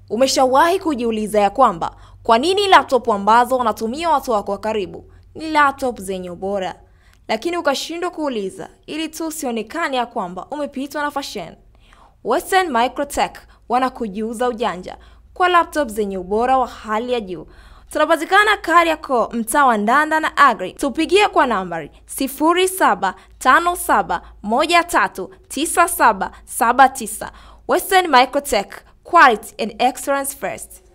Umeshawahi kujiuliza ya kwamba kwa nini laptop ambazo wanatumia watu wako wa karibu ni laptop zenye ubora, lakini ukashindwa kuuliza ili tu usionekane ya kwamba umepitwa na fashion? Western Microtech wanakujiuza ujanja kwa laptop zenye ubora wa hali ya juu. Tunapatikana Kariakoo, mtaa wa Ndanda na Agri. Tupigie kwa nambari 0757139779. Western Microtech, quality and excellence first.